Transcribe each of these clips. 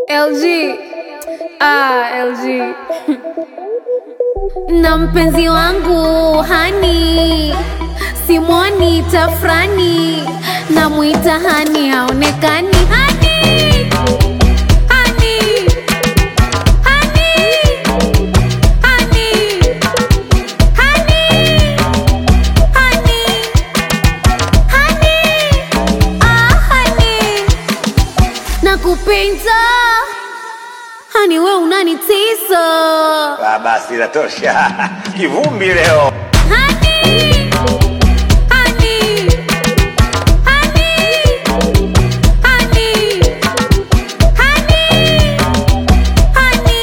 LG. Ah, LG. na mpenzi wangu hani simwoni tafrani namwita hani haonekani hani hani hani hani hani hani hani ah hani nakupenda hani we unanitisa Ah, basi inatosha. Kivumbi leo. Honey, honey, honey, honey, honey, honey,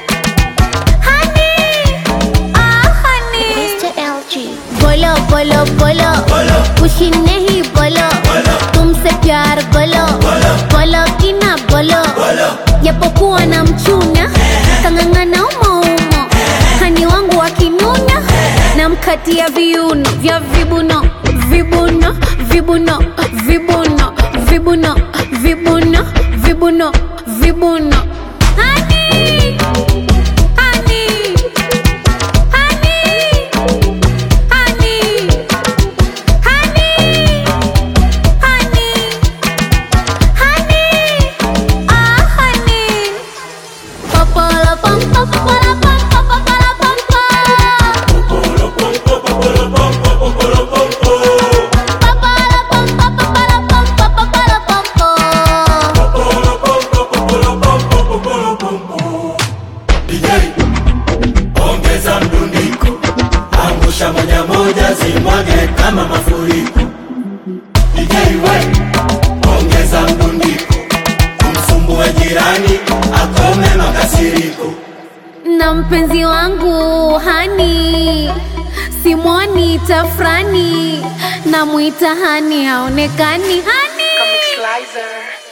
honey, ah honey. Mr. LG. बोलो बोलो बोलो खुशी नहीं बोलो तुमसे प्यार बोलो बोलो कि ना बोलो japokuwa na mchuna kang'ang'ana umoumo hani wangu wakinuna na mkatia viuno vya vibuno vibuno vibuno vibuno vibuno vibuno vibuno vibuno Honey, honey, honey, honey, honey, honey, honey, ah honey. Popolo pom pom popolo pom pom popolo pom pom. Popolo pom pom popolo pom pom popolo pom pom. DJ, ongeza mdundiko, angusha moja moja, zimwage kama mafuriko. DJ we, ongeza mdundiko, umsumbue jirani, akome makasiriko. na mpenzi wangu hani simwoni tafrani namwita hani haonekani hani Slicer.